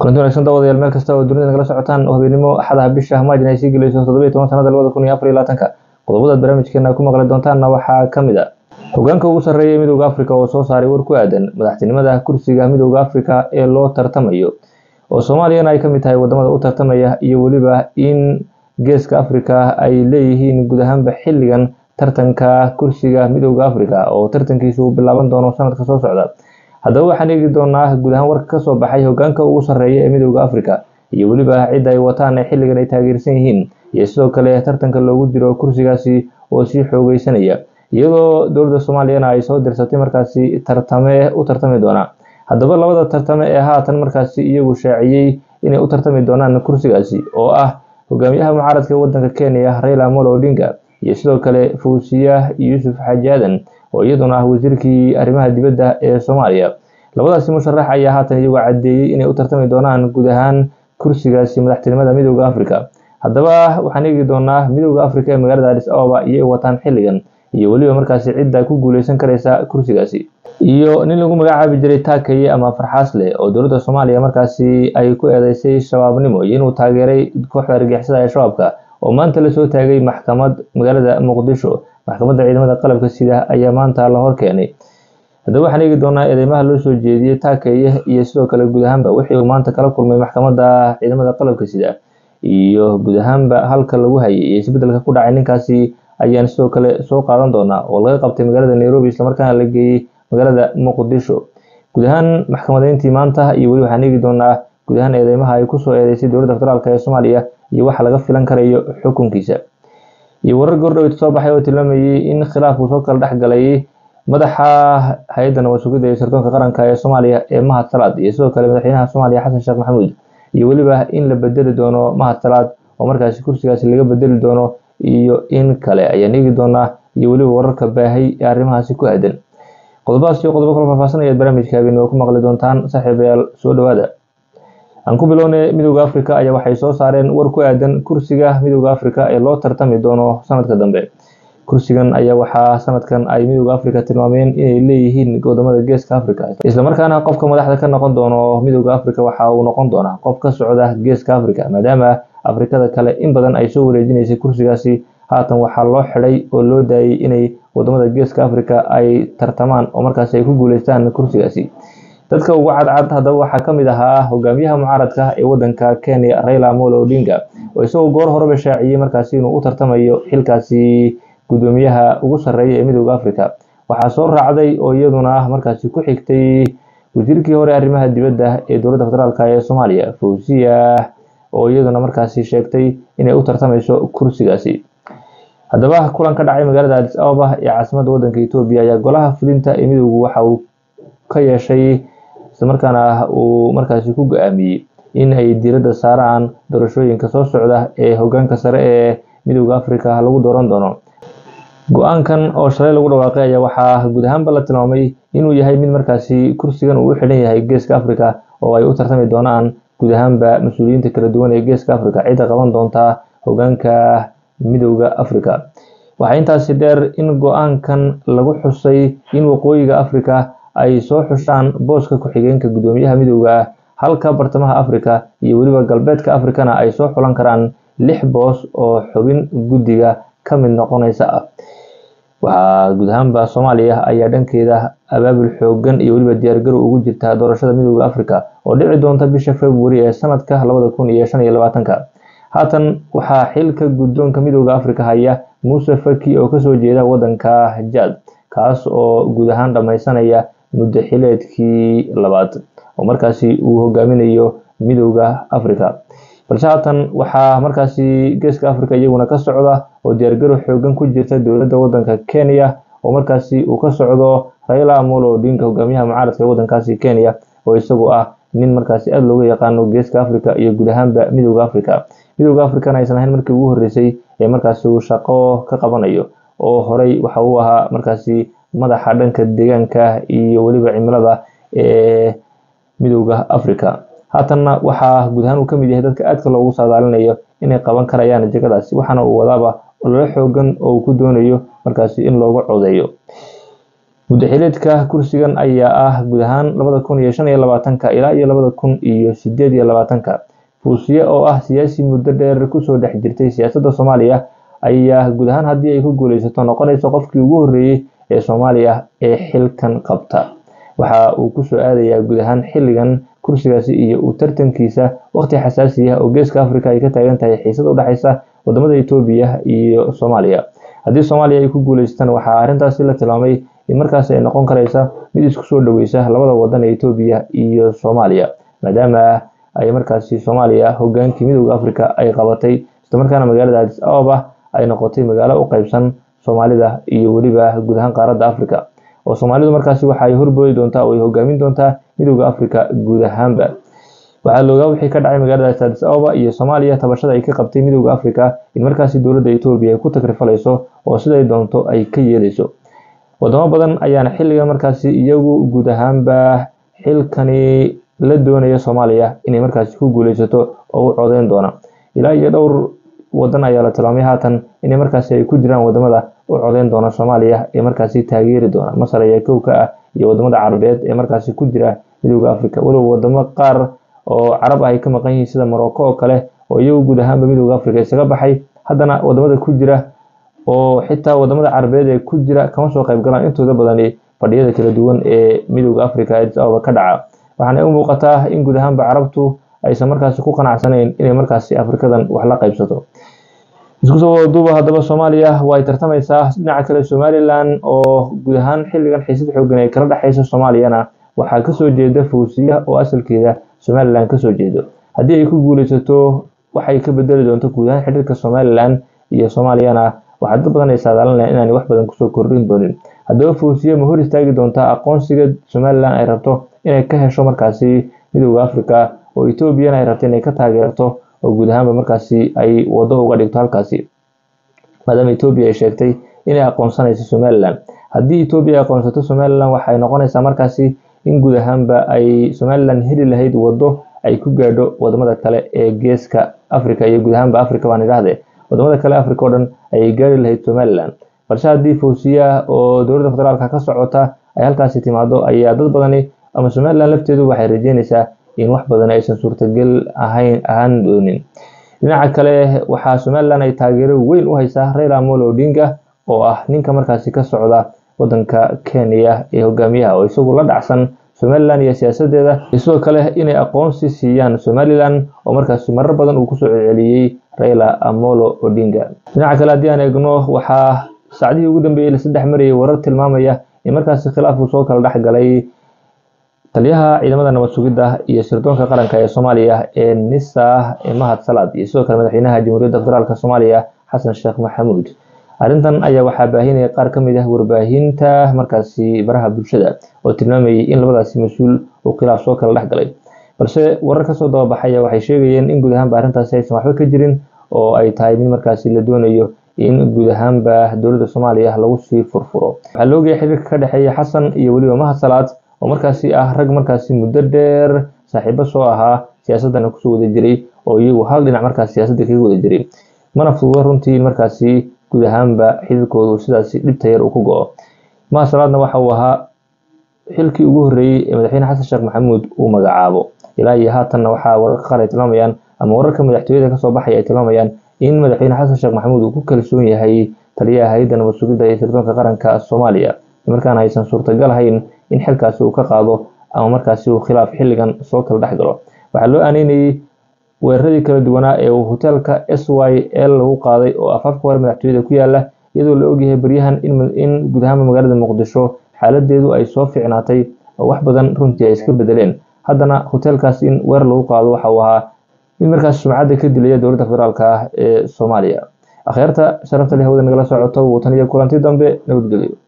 kulanti wanagsan daawadayaal meel kasta oo dunida nagala socotaan oo habeenimo axadaha bisha maajin ay sii gelayso toddobiyo toban sanada labada kun iyo afar iyo labaatanka qodobadaad barnaamijkeena ku maqli doontaanna waxaa ka mid a hogaanka ugu sarreeya midooda afrika oo soo saaray war ku aadan madaxtinimada kursiga midooda afrika ee loo tartamayo oo soomaaliyana ay ka mid tahay wadamada u tartamaya iyo weliba in geeska afrika ay leeyihiin guud ahaanba xilligan tartanka kursiga midooda afrika oo tartankiisu uu bilaaban doono sanadka soo socda haddaba waxaan eegi doonaa guud ahaan warka kasoo baxay hogaanka ugu sarreeya ee midooda afrika iyo weliba cidda ay wataan ee xilligan ay taageersan yihiin iyo sidoo kale tartanka loogu jiro kursigaasi oo sii xoogeysanaya iyadoo dowladda soomaaliyana ay soo dirsatay markaasi tartame u tartami doona haddaba labada tartame ee haatan markaasi iyagu shaaciyey inay u tartami doonaan kursigaasi oo ah hogaamiyaha mucaaradka wadanka kenya raila amolo odinga iyo sidoo kale fawsiya yuusuf xaaji aadan oo iyaduna ah wasiirkii arrimaha dibadda ee soomaaliya labadaasi musharax ayaa haatan iyagoo caddeeyey inay u tartami doonaan guud ahaan kursigaasi madaxtinimada midooda afrika haddaba waxaan eegi doonaa midooda afrika ee magaalada adis ababa iyay wataan xilligan iyo weliba markaasi cidda ku guuleysan karaysa kursigaasi iyo nin lagu magacaabi jiray taakaye ama farxaasle oo dowladda soomaaliya markaasi ay ku eedeysay shabaabnimo iyo inuu taageeray kooxda argixisada ee shabaabka oo maanta lasoo taagay maxkamad magaalada muqdisho maxkamadda ciidamada qalabka sida ayaa maanta la hor keenay haddaba waxaan eegi doonaa eedeymaha loo soo jeediyey taakaye iyo sidoo kale guud ahaanba wixii uu maanta kala kulmay maxkamadda ciidamada qalabka sida iyo guud ahaanba halka lagu hayay iyo isbedelka ku dhacay ninkaasi ayaan sidoo kale soo qaadan doonaa oo laga qabtay magaalada nairobi islamarkaana la geeyey magaalada muqdisho guud ahaan maxkamadeyntii maanta iyo weli waxaan eegi doonaa guud ahaan eedeymaha ay kusoo eedeysay dowladda federaalk ee soomaaliya iyo waxa laga filan karayo xukunkiisa iyo warar goordhowt soo baxay oo tilmaamayey in khilaaf uu soo kala dhex galay madaxa hay-adda nabad sugidda iyo sirdoonka qaranka ee soomaaliya ee mahad salaad iyo sidoo kale madaxweynaha soomaaliya xasan sheekh maxamuud iyo weliba in la bedeli doono mahad salaad oo markaasi kursigaasi laga bedeli doono iyo in kale ayaan eegi doonaa iyo weliba wararka baahay ee arrimahaasi ku aadan qodobadaas iyo qodobo kala faahfaahsanayaad barnaamijka habeenimo ku maqli doontaan saaxiibayaal soo dhowaada aan ku bilownay midooda afrika ayaa waxay soo saareen war ku aadan kursiga midooda afrika ee loo tartami doono sanadka dambe kursigan ayaa waxaa sanadkan ay midooda afrika tilmaameen inay leeyihiin wadamada geeska afrika islamarkaana qofka madaxda ka noqon doono midooda afrika waxa uu noqon doonaa qof ka socda geeska afrika maadaama afrikada kale in badan ay soo wareejinaysay kursigaasi haatan waxaa loo xidhay oo loo daayay inay wadamada geeska afrika ay tartamaan oo markaasi ay ku guuleystaan kursigaasi dadka ugu cadcad haddaba waxaa ka mid ahaa hogaamiyaha mucaaradka ee wadanka kenya raila amolo odinga oo isagoo goor horeba shaaciyey markaasi inuu u tartamayo xilkaasi gudoomiyaha ugu sarreeya ee midooda afrika waxaa soo raacday oo iyaduna markaasi ku xigtay wasiirkii hore arrimaha dibadda ee dowladda federaalk ee soomaaliya fawsiya oo iyaduna markaasi sheegtay inay u tartamayso kursigaasi haddaba kulan ka dhacay magaalada adis ababa ee caasimadda wadanka etoobiya ayaa golaha fulinta ee midoodu waxa uu ka yeeshay islamarkaana uu markaasi ku go-aamiyey in ay diiradda saaraan doorashooyinka soo socda ee hogaanka sare ee midooda afrika lagu dooran doono go-aankan oo shalay lagu dhawaaqay ayaa waxaa guud ahaanba la tilmaamay inuu yahay mid markaasi kursigan uu u xidhan yahay geeska afrika oo ay u tartami doonaan guud ahaanba mas-uuliyiinta kala duwan ee geeska afrika cidda qaban doontaa hogaanka midooda afrika waxaa intaasi dheer in go-aankan lagu xusay in waqooyiga afrika ay soo xushaan booska ku-xigeenka gudoomiyaha midooda ah halka bartamaha afrika iyo weliba galbeedka afrikana ay soo xulan karaan lix boos oo xubin guddiga ka mid noqonaysa ah waxaa guud ahaanba soomaaliya ayaa dhankeeda abaabul xoogan iyo weliba diyaargarow ugu jirta doorashada midooda afrika oo dhici doonta bisha februari ee sanadka labada kun iyo shan iyo labaatanka haatan waxaa xilka guddoonka midooda afrika haya muuse faki oo kasoo jeeda wadanka jaad kaas oo guud ahaan dhammaysanaya muddo xileedkii labaad oo markaasi uu hogaaminayo midooda afrika balse haatan waxaa markaasi geeska afrika iyaguna ka socda oo diyaargarow xoogan ku jirta dowladda wadanka kenya oo markaasi uu ka socdo raila amolo odinga hogaamiyaha mucaaradka ee wadankaasi kenya oo isagu ah nin markaasi aada looga yaqaano geeska afrika iyo guud ahaanba midooda afrika midooda afrikana aysan ahayn markii ugu horreysay ee markaasi uu shaqo ka qabanayo oo horey waxa uu ahaa markaasi madaxa dhanka deegaanka iyo weliba cimilada ee midooda afrika haatanna waxaa guud ahaan uu ka mid yahay dadka aadka loogu saadaalinayo inay qaban karayaan jegadaasi waxaana uu wadaaba ololo xoogan oo uu ku doonayo markaasi in looga codeeyo muddaxileedka kursigan ayaa ah guud ahaan labada kun iyo shan iyo labaatanka ilaa iyo labada kun iyo sideed iyo labaatanka fuusiye oo ah siyaasi muddo dheer kusoo dhex jirtay siyaasadda soomaaliya ayaa guud ahaan haddii ay ku guuleysato noqonaysa qofkii ugu horreeyey ee soomaaliya ee xilkan qabta waxa uu kusoo aadayaa guud ahaan xilligan kursigaasi iyo uu tartankiisa waqti xasaasi ah oo geeska africa ay ka taagan tahay xiisad u dhexaysa wadamada etoobiya iyo soomaaliya haddii soomaaliya ay ku guuleystaan waxaa arrintaasi la tilmaamay in markaasi ay noqon karaysa mid isku soo dhoweysa labada wadan ee etoobiya iyo soomaaliya maadaama ay markaasi soomaaliya hogaankii midooda africa ay qabatay islamarkaana magaalada adis ababa ay noqotay magaalo u qeybsan soomaalida iyo weliba guud ahaan qaaradda africa oo soomaalidu markaasi waxa ay horboodi doontaa oo ay hogaamin doontaa midooda africa guud ahaanba waxaa loogaa wixii ka dhacay magaalada adis ababa iyo soomaaliya tabashada ay ka qabtay midooda africa in markaasi dowladda etoobiya ay ku takrifalayso oo siday doonto ay ka yeelayso wadamo badan ayaana xilligan markaasi iyagu guud ahaanba xilkani la doonaya soomaaliya inay markaasi ku guuleysato oo u codeyn doona ilaa iyo dhowr wadan ayaa la tilmaamay haatan inay markaasi ay ku jiraan wadamada u codeyn doona soomaaliya ee markaasi taageeri doona masar ayaa kow ka ah iyo wadamada carabeed ee markaasi ku jira midooda africa walow wadamo qaar oo carab ah ay ka maqan yihiin sida morocco oo kale oo iyagu guud ahaanba midooda africa isaga baxay haddana wadamada ku jira oo xitaa wadamada carabeed ee ku jira kama soo qayb galaan intooda badani fadhiyada kala duwan ee midooda africa adis ababa ka dhaca waxaana u muuqataa in guud ahaanba carabtu aysan markaasi ku qanacsanayn inay markaasi afrikadan wax la qaybsato isku soo wadaduuba haddaba soomaaliya waa ay tartamaysaa dhinaca kale somalilan oo guud ahaan xilligan xiisad xoogan ay kala dhexaysa soomaaliyana waxaa kasoo jeeda fawsiya oo asalkeeda somalilan kasoo jeedo haddii ay ku guuleysato waxay ka bedeli doonto guud ahaan xidhiirka somalilan iyo soomaaliyana waxaa dad badan ay saadaalinayaan inaanay wax badan kusoo kordhin doonin haddaba fawsiya ma hor istaagi doontaa aqoonsiga somalilan ay rabto inay ka hesho markaasi midooda africa oo etoobiyana ay rabto inay ka taageerto oo guud ahaanba markaasi ay wado uga dhigto halkaasi maadaama etoobiya ay sheegtay inay aqoonsanayso somalilan haddii etoobiya ay aqoonsato somalilan waxay noqonaysaa markaasi in guud ahaanba ay somalilan heli lahayd wado ay ku gaadho wadamada kale ee geeska africa iyo guud ahaanba africa baan idhaahdee wadamada kale africa oo dhan ayay gaari lahayd somalilan balse haddii fawsiya oo dowladda federaalka ka socota ay halkaasi timaado ayaa dad badani ama somalilan lafteedu waxay rajeynaysaa in wax badan aysan suurtagal ahayn ahaan doonin dhinaca kale waxaa somalilan ay taageero weyn u haysaa raila amolo odinga oo ah ninka markaasi ka socda wadanka kenya ee hogaamiyaha oo isagu la dhacsan somalilan iyo siyaasadeeda sidoo kale inay aqoonsi siiyaan somalilan oo markaasi marar badan uu kusoo celceliyey raila amolo odinga dhinaca kale haddii aan eegno waxaa saacdihii ugu dambeeyey lasaddex marayay warar tilmaamaya in markaasi khilaaf uu soo kala dhex galay taliyaha ciidamada nabad sugidda iyo sirdoonka qaranka ee soomaaliya ee nisa ee mahad salaad iyo sidoo kale madaxweynaha jamhuuriyadda federaalk soomaaliya xasan sheekh maxamuud arrintan ayaa waxaa baahinaya qaar ka mid ah warbaahinta markaasi baraha bulshada oo tilmaamayay in labadaasi mas-uul uu khilaaf soo kala dhex galay balse warar kasoo dababaxaya waxay sheegayeen in guud ahaanba arrintaasi aysan waxba ka jirin oo ay tahay mid markaasi la doonayo in guud ahaanba dowladda soomaaliya lagu sii furfuro waxaa la ogaya xiriirka ka dhexeeya xasan iyo weliba mahad salaad oo markaasi ah rag markaasi muddo dheer saaxiibo soo ahaa siyaasadana kusoo wada jiray oo iyagu hal dhinac markaas siyaasadda kaga wada jiray mana fududo runtii in markaasi guud ahaanba xiriirkoodu sidaasi dhibta yar uu ku go-o mahad salaadna waxa uu ahaa xilkii ugu horreeyey ee madaxweyne xasan sheekh maxamuud uu magacaabo ilaa iyo haatanna waxaa wararka qaar ay tilmaamayaan ama wararka madaxtooyada kasoo baxaya ay tilmaamayaan in madaxweyne xasan sheekh maxamuud uu ku kalsoon yahay taliyaha hay-adda nabad sugidda iyo sirdoonka qaranka soomaaliya markaana aysan suurtagal ahayn in xilkaasi uu ka qaado ama markaasi uu khilaaf xilligan soo kala dhex galo waxaa loo aaneynayey weeraradii kala duwanaa ee uu hoteelka s y l lagu qaaday oo afaafka hore madaxtooyada ku yaala iyadoo la ogyahay baryahan in guud ahaanba magaalada muqdisho xaaladeedu ay soo ficnaatay oo wax badan runtii ay iska bedeleen haddana hoteelkaas in weerar lagu qaado waxa uu ahaa mid markaas sumcadda ka dilaya dowladda federaalk ah ee soomaaliya akhyaarta sharafta leh hawada nagala socoto wuu tan iyo kulanti dambe nabadgelyo